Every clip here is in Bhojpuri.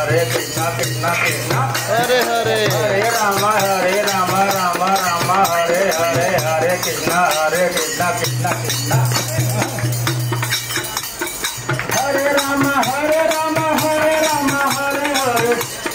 हरे कृष्णा कृष्णा कृष्णा हरे हरे हरे राम हरे राम राम राम हरे हरे हरे कृष्णा हरे कृष्णा कृष्णा कृष्णा हरे राम हरे राम हरे राम हरे हरे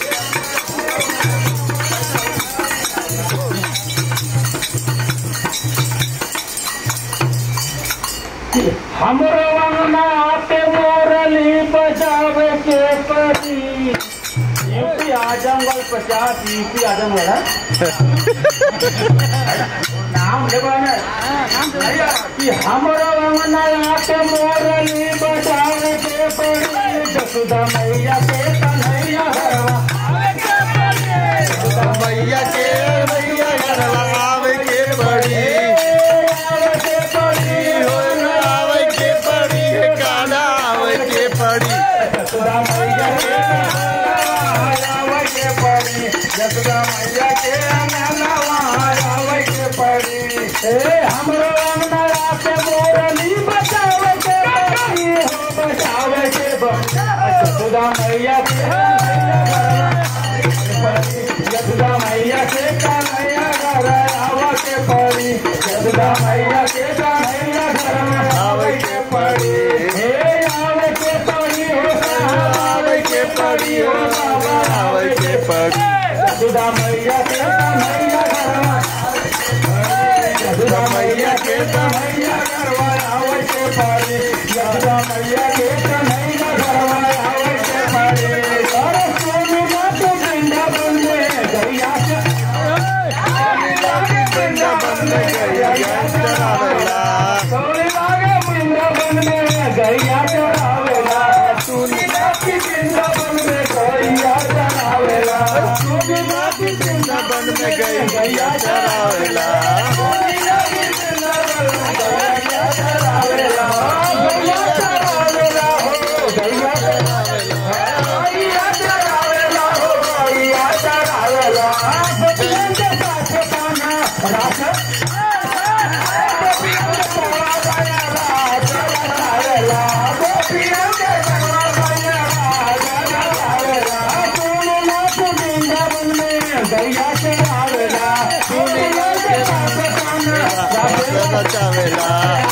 हमरो अंगना पे मोरली बजावे के परी यूपी आजमगढ़ पचास यूपी आजमगढ़ है नाम लेबा ने कि हमरो अंगना पे मोरली बजावे के परी जसुदा मैया के कन्हैया हरवा मैया के मैया घरवा आवे के पड़ी आवे के परी हो आवे के पड़ी गाना आवे के पड़ी जसुदा मैया के आवे के पड़ी जसुदा मैया के अंगनवा आवे के पड़ी ए हमरो अंगना पे मोरली बचावे के पड़ी हो बचावे के पड़ी जसुदा मैया के जसुदा मैया के कन्हैया घर आवे के पड़ी जसुदा मैया के कन्हैया घर आवे के पड़ी हे आवे के पड़ी हो आवे के पड़ी हो आवे के पड़ी जसुदा मैया के कन्हैया घर जसुदा मैया के कन्हैया घर आवे के पड़ी जसुदा मैया के कन्हैया घर आवे के पड़ी अरे सोनी मात वृंदावन में गैया के वृंदावन में गैया चरावेला सोनी लागे वृंदावन में गैया चरावेला सोनी लागे वृंदावन में गैया चरावेला सोनी लागे वृंदावन में गई गैया चरावेला सोनी लागे वृंदावन में गैया चरावेला गैया चरावेला हो गैया चरावेला गैया चरावेला हो गैया चरावेला गोपियन के साथ पाना राख बचावेला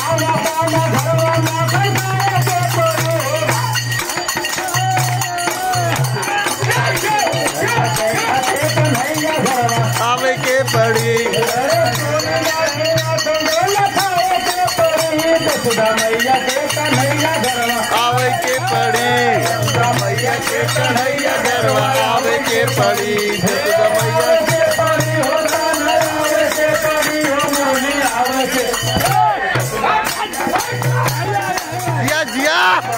आवे के पड़ी मैया के कन्हैया घरवा आवे के पड़ी मैया के कन्हैया घरवा आवे के पड़ी जसुदा मैया जिया जिया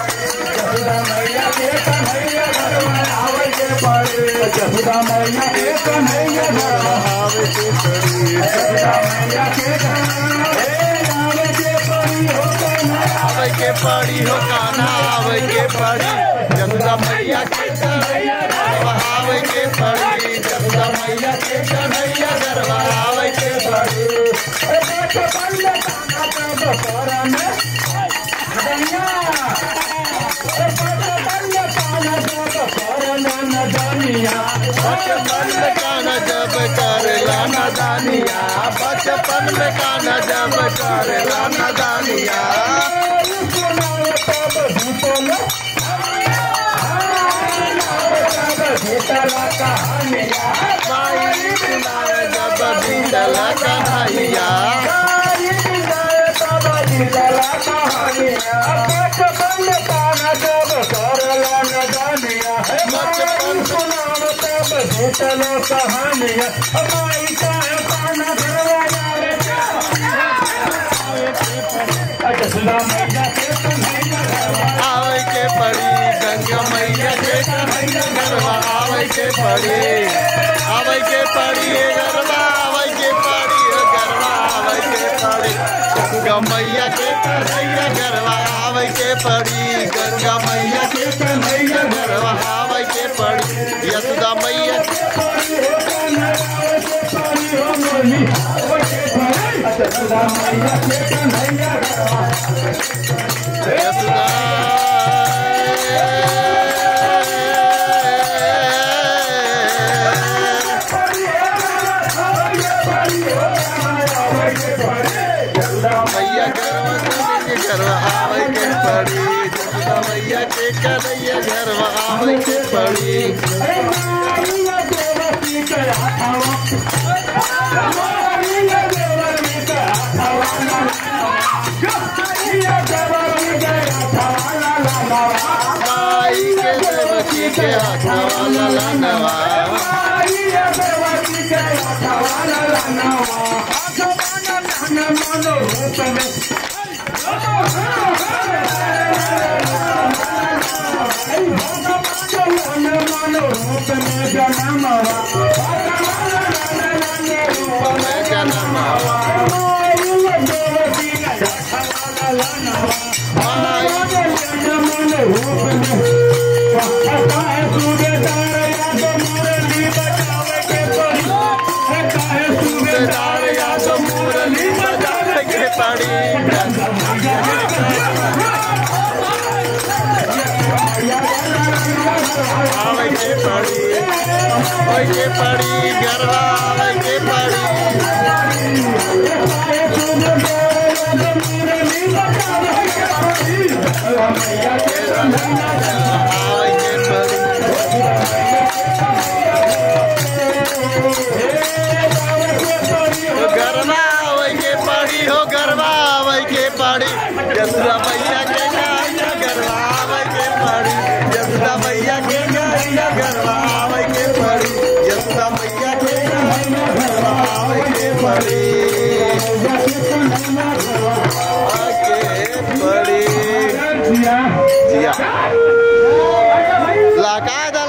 आवे के पड़ी आवे के पड़ी हो काना आवे के पड़ी जसुदा मैया के कन्हैया घरवा आवे के पड़ी जसुदा मैया के कन्हैया घरवा आवे के पड़ी बचपन में काना जब करेला नदानिया बचपन में काना जब करेला नदानिया माई सुनावे जब बीतल कन्हैया चलो कहानिया हमारी चाहे पाना अच्छा सुना मैया के कन्हैया आवे के पड़ी गंगा मैया के कन्हैया गरबा आवे के पड़ी आवे के पड़ी ए गरबा आवे के पड़ी ए गरबा आवे के पड़ी गंगा मैया के कन्हैया गरबा आवे के पड़ी गंगा मैया के कन्हैया गरबा आवे के पड़ी यशोदा मैया यशोदा यशोदा मैया के कन्हैया घरवा आवे के पड़ी अरे मारिया देवती के हाथवा मारिया देवती के हाथवा मारिया देवती के हाथवा ला ला ला माई के देवकी के हाथवा लला नवा मारिया देवती के हाथवा ला ला नवा हाथवा ला ला मनो रूप में मनो रूप में जनमवा मैं जनमावा सूबेदार या तो मुरली बजावे के पड़ी आवे के पड़ी आवे के पड़ी गरबा आवे के पड़ी आवे के पड़ी हो गरबा आवे के पड़ी हो गरबा आवे के पड़ी यशोदा मैया के गाया गरबा आवे के पड़ी यशोदा मैया के गाया गरबा आवे के पड़ी यशोदा मैया के गाया गरबा आवे के पड़ी आके पड़ी जिया लगा